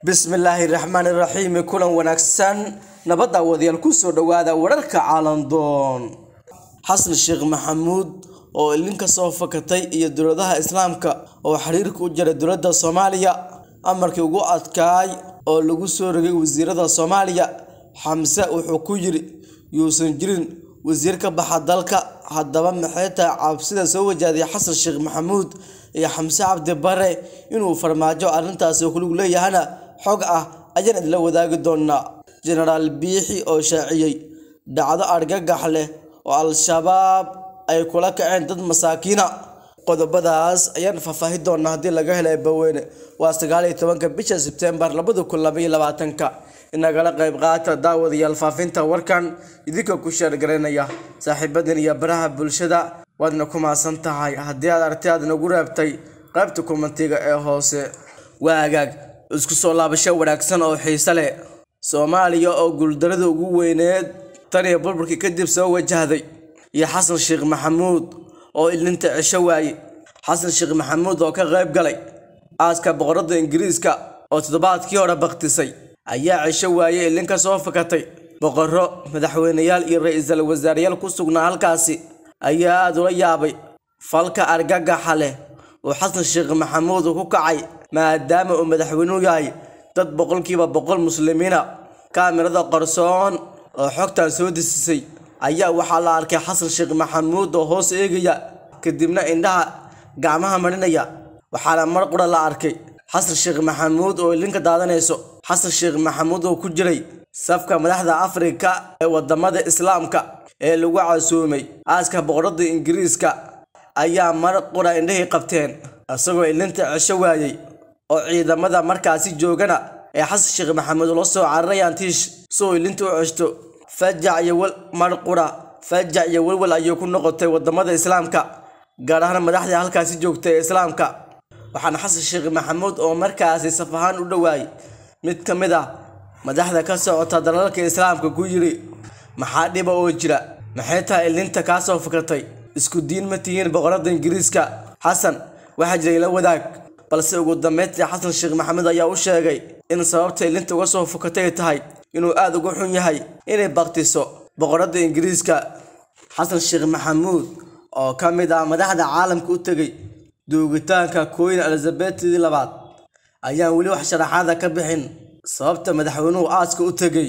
bismillaahi raxmaani raxiim kulan wanaagsan nabadda wadayaal kusoo dhowaada wararka caalamdoon xasan sheekh maxamuud oo ilin ka soo fakatay iyo dowladaha islaamka oo xiriirka u jaray dowladda soomaaliya amarkii ugu adkaay oo lagu soo rogay wasiirada soomaaliya xamse wuxuu ku yidhi yuusan jirin wasiir ka baxa dalka haddaba maxay tahay cabsida soo wajahday xasan sheekh maxamuud iyo xamse cabdi bare inuu farmaajo arrintaasi kulug leeyahana xog ah ayaan idila wadaagi doonaa jenaraal biixi oo shaaciyey dhacdo argagax leh oo al-shabaab ay kula kaceen dad masaakiina qodobadaas ayaan faahfaahin doonaa haddii laga helay baweyne waa sagaal iyo tobanka bisha sebtembar labada kun labaiyo labaatanka inagala qayb qaata daawadayaal faafinta warkan idinka ku sheergaraynaya saaxiibadan iyo baraha bulshada waadna ku maasan tahay haddii aad arti aad nagu reebtay qaybta kumentiga ee hoose waa hagaag isku soo laabasho wanaagsan oo xiise leh soomaaliya oo guuldarada ugu weyneed tan iyo burburkii kadib soo wajahday iyo xasan sheekh maxamuud oo ilinta cisho waaye xasan sheekh maxamuud oo ka qayb galay aaska boqorada ingiriiska oo toddobaadkii hore baktisay ayaa cisho waaye ilin ka soo fakatay boqorro madaxweyneyaal iyo ra-iisul wasaareyaal ku sugnaa halkaasi ayaa aada ula yaabay falka argagaxa leh oo xasan sheekh maxamuud ku kacay maadaama uu madaxweynuhu yahay dad boqolkiiba boqol muslimiina kaamirada qarsoon oo xogtan soo desisay ayaa waxaa la arkay xasan sheekh maxamuud oo hoos eegaya kadibna indhaha gacmaha marinaya waxaana mar qura la arkay xasan sheekh maxamuud oo ilinka daadanayso xasan sheekh maxamuud oo ku jiray safka madaxda afrika ee wadamada islaamka ee lagu casuumay aaska boqorada ingiriiska ayaa mar qura indhahii qabteen isagoo ilinta cisho waayey oo ciidamada markaasi joogana ee xasan sheekh maxamuud ula soo cararayaan tiish si uu ilinta u ceshto fajac iyo wal mar qura fajac iyo walwal ayay ku noqotay wadamada islaamka gaar ahaan madaxdii halkaasi joogtay ee islaamka waxaana xasan sheekh maxamuud oo markaasi saf ahaan u dhowaayay mid ka mid ah madaxda ka socota dalalka islaamka ku yidhi maxaa dhiba oo jira maxay tahay ilinta kaa soo fakatay isku diin ma tihiin boqorada ingiriiska xasan waxaa jiray la wadaag balse ugu dambeyntii xasan sheekh maxamuud ayaa u sheegay in sababta ilinta uga soo fakatay tahay inuu aada uga xun yahay inay baktiso boqorada ingiriiska xasan sheekh maxamuud oo ka mid ah madaxda caalamka u tegay duugitaanka queen elizabethdii labaad ayaan weli wax sharaxaada ka bixin sababta madaxweynuhu aaska u tegay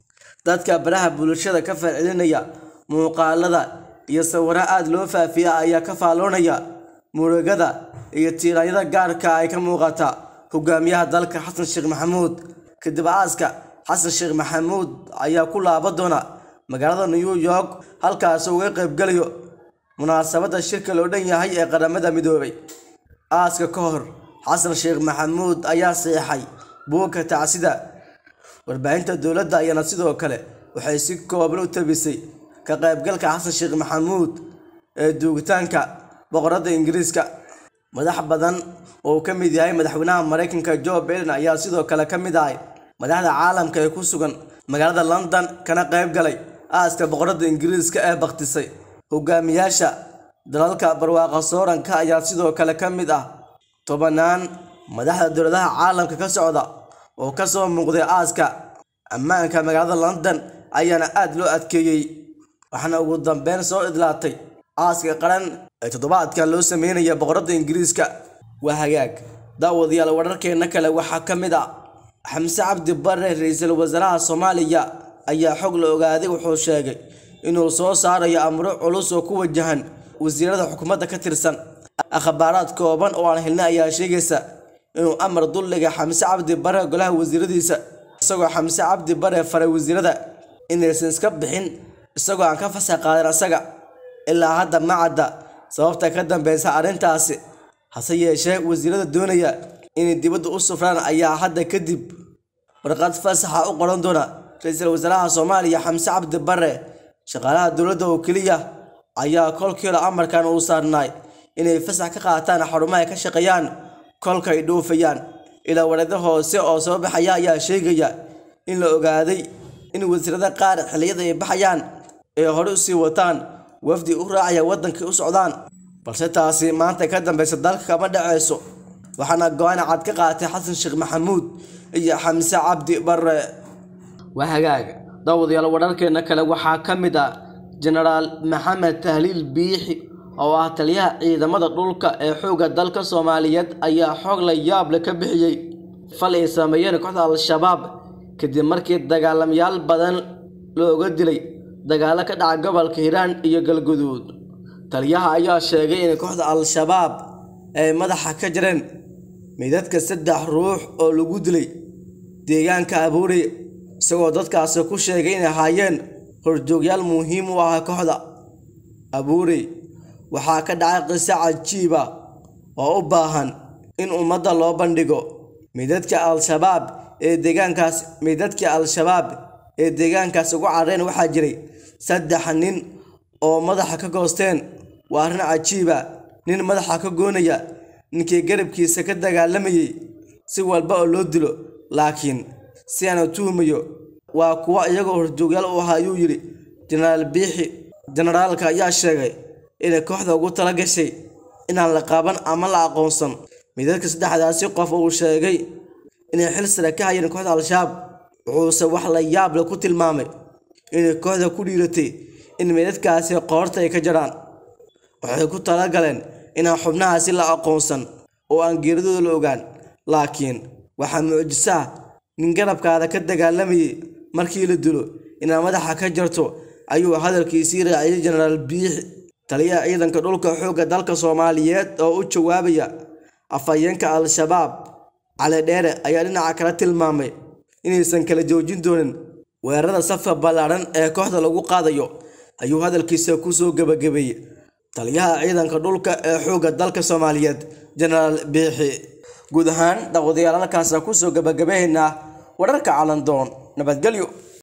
dadka baraha bulshada ka falcelinaya muuqaalada iyo sawiro aada loo faafiya ayaa ka faalloonaya murugada iyo tiiraanyada gaarka ay ka muuqata hogaamiyaha dalka xasan sheekh maxamuud kadib aaska xasan sheekh maxamuud ayaa ku laaba doona magaalada new york halkaasoo uga qaybgalayo munaasabadda shirka loo dhan yahay ee qaramada midoobay aaska ka hor xasan sheekh maxamuud ayaa seexay buugka tacsida warbaahinta dowladda ayaana sidoo kale waxay si kooban u tabisay ka qaybgalka xasan sheekh maxamuud ee duugitaanka boqorada ingiriiska madax badan oo uu ka mid yahay madaxweynaha maraykanka joe biden ayaa sidoo kale ka mid ahay madaxda caalamka ee ku sugan magaalada london kana qayb galay aaska boqorada ingiriiska ee baktisay hogaamiyaasha dalalka barwaaqa sooranka ayaa sidoo kale ka mid ah tobanaan madaxda dowladaha caalamka ka socda oo kasoo muuqday aaska ammaanka magaalada london ayaana aada loo adkeeyey waxaana ugu dambeyn soo idlaatay aaska qaran ee toddobaadkan loo sameynaya boqorada ingiriiska waa hagaag daawadayaal wararkeena kale waxaa ka mid ah xamse cabdi bare ra-iisul wasaaraha soomaaliya ayaa xog la ogaaday wuxuu sheegay inuu soo saarayo amro culus oo ku wajahan wasiirada xukuumadda ka tirsan akhbaaraad kooban oo aan helnay ayaa sheegaysa inuu amar dulliga xamse cabdi bare golaha wasiiradiisa isagoo xamse cabdi bare faray wasiirada inaysan iska bixin isagoo aan ka fasax qaadan asaga ilaa hadda ma cadda sababta ka dambeysa arrintaasi hase yeeshee wasiirada doonaya inay dibadda u sufraan ayaa hadda kadib warqad fasaxa u qoran doona ra-iisul wasaaraha soomaaliya xamse cabdi bare shaqaalaha dowladda oo keliya ayaa kolkiila amarkan uu saarnaay inay fasax ka qaataan xarumaha ay ka shaqeeyaan kolka ay dhoofayaan ilaa wareeda hoose oo soo baxaya ayaa sheegaya in la ogaaday in wasiirada qaar xilliyada ay baxayaan ay hore usii wataan wafdi u raacaya waddankii u socdaan balse taasi maanta ka dambeysa dalka kama dhaceyso waxaana go-aan cad ka qaatay xasan sheekh maxamuud iyo xamse cabdi bare waa hagaag daawadayaal wararkeena kale waxaa ka mid ah jenaraal maxamed tahliil biixi oo ah taliyaha ciidamada dhulka ee xoogga dalka soomaaliyeed ayaa xoog la yaab leh ka bixiyey fal ay sameeyeen kooxda al-shabaab kadib markii dagaalamayaal badan looga dilay dagaalo ka dhaca gobolka hiiraan iyo galguduud taliyaha ayaa sheegay in kooxda al-shabaab ay madaxa ka jireen meydadka saddex ruux oo lagu dilay deegaanka abuurey isagoo dadkaasi ku sheegay inay ahaayeen horjoogyaal muhiim u ah kooxda abuurey waxaa ka dhacay qiso cajiiba oo u baahan in ummadda loo bandhigo meydadka al-shabaab ee deegaankaas meydadkii al-shabaab ee deegaankaas ugu carreen waxaa jiray saddex nin oo madaxa ka goosteen waa arrin cajiiba nin madaxa ka goonaya ninkii garabkiisa ka dagaalamayay si walba oo loo dilo laakiin si aanu tuhumayo waa kuwa iyagoo horjoogyaal u ahaa ayuu yidhi jenaraal biixi jenaraalka ayaa sheegay inay kooxda ugu tala gashay inaan la qaban ama la aqoonsan midadka saddexdaasi qof uu sheegay inay xil sare ka hayeen kooxda al-shabaab wuxuuse wax la yaab leh ku tilmaamay inay kooxda ku dhiiratay in meydadkaasi qoorta ay ka jaraan waxay ku talagaleen inaan xubnahaasi la aqoonsan oo aan geeridooda la ogaan laakiin waxaa mucjiso ah nin garabkaada ka dagaalamayay markii la dilo inaad madaxa ka jarto ayuu hadalkiisii raaciyay jenaraal biixi taliyaha ciidanka dhulka xoogga dalka soomaaliyeed oo u jawaabaya afhayeenka al-shabaab cali dheere ayaa dhinaca kale tilmaamay inaysan kala joojin doonin weerarada safka ballaadhan ee kooxda lagu qaadayo ayuu hadalkiisa kusoo gebagabeeyey taliyaha ciidanka dhulka ee xoogga dalka soomaaliyeed jenaraal biixi guud ahaan daawadayaal halkaasa kusoo gebagabaynaa wararka calandoon nabadgelyo